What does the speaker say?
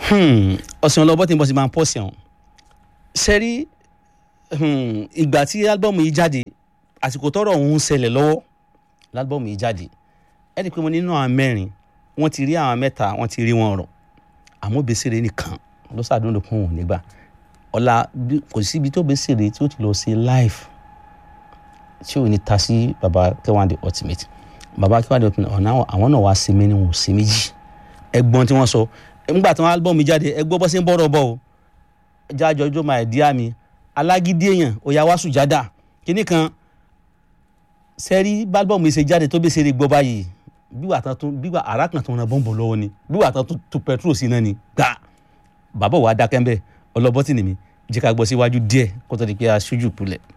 ọ̀sìn ọlọ́bọ̀ tí n bọ̀ sí máa ń pọ̀ sí ọ̀hún sẹ́rí ìgbà tí álbọ̀mù yìí jáde àsìkò tọ́rọ̀ ọ̀hún ń ṣẹlẹ̀ lọ́wọ́ lálbọ̀mù yìí jáde ẹ rí i pé mo nínú àwọn mẹ́rin wọ́n ti rí àwọn mẹ́ta wọ́n ti rí wọn rọ̀ àmọ́ Obesere nìkan ló ṣàdúró kún òun nígbà ọ̀la kò síbi tó Obesere tí ó ti lọ ṣe live tí ò ní ta sí baba K1 The Ultimate baba K1 The Ultimate ọ̀nà àwọn náà wá sí mi ni wọn ò sí méjì ẹgbọ́n tí wọ́n sọ nígbà tí wọ́n álbọ̀mù mi jáde ẹgbọ́ bọ́ sí ń bọ̀rọ̀ bọ̀ o jájọ ọjọ́ máa ẹ̀dí àmì alágídí èèyàn òyà wá sùjádà kínní kan sẹ́rí bálbọ̀mù ṣe jáde tó Obesere gbọ́ báyìí bíwà tán tún bíwà ara kan tó ń ra bọ́ǹbù lọ́wọ́ ni bíwà tán tún tu petrol sí náà ni gbà bàbá wa dákẹ́ ń bẹ̀ ọlọ́bọ́tì nìmi jẹ́ ká gbọ́ síwájú díẹ̀ kó tó di pé aṣojú kulẹ̀.